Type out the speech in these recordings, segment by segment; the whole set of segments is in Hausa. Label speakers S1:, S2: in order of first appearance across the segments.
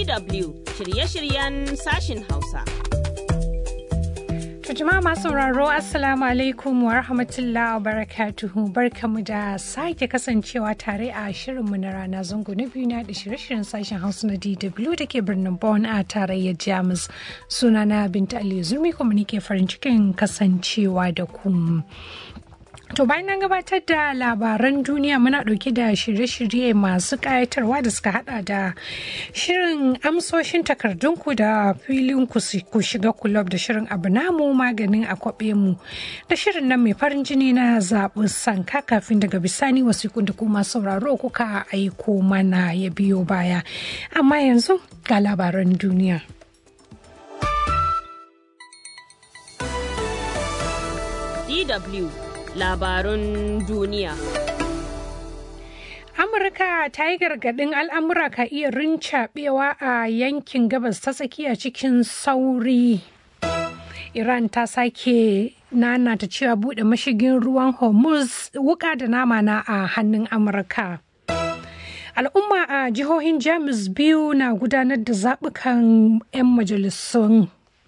S1: DW shirye-shiryen sashin Hausa.
S2: jama'a masu sauraro assalamu alaikum wa rahmatullahi wa barakatuhu barkamu da sake kasancewa tare a shirinmu na rana zango na biyu na da shirye-shiryen sashen hausa na dw da ke birnin Bonn a tarayyar jamus sunana binta aliyu zurmi kuma nike farin cikin kasancewa da ku To bayan nan gabatar da labaran duniya muna ɗauke da shirye-shirye masu ƙayatarwa da suka hada da shirin amsoshin takardunku da filin ku shiga kulob da shirin abu namu maganin a kwaɓe mu da shirin nan mai farin jini na zaɓi sanka kafin daga bisani wasu da kuma sauraro kuka aiko mana ya biyo baya. Amma yanzu ga labaran duniya.
S1: DW labarun duniya.
S2: Amurka ta yi gargaɗin al'amura ka iya rincaɓewa a yankin gabas ta tsakiya cikin sauri. Iran ta sake nana ta cewa buɗe mashigin ruwan Hormuz wuka da nama na a hannun Amurka. Al'umma a jihohin Jamus biyu na gudanar da zaɓukan 'yan majalisun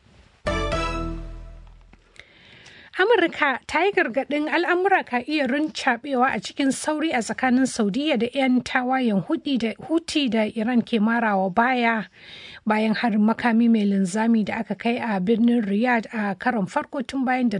S2: Amurka ta yi gargaɗin al'amura ka iya rincaɓewa a cikin sauri a tsakanin Saudiya da 'yan tawayen Huti da Iran ke marawa baya bayan harin makami mai linzami da aka kai a birnin Riyadh a karon farko tun bayan da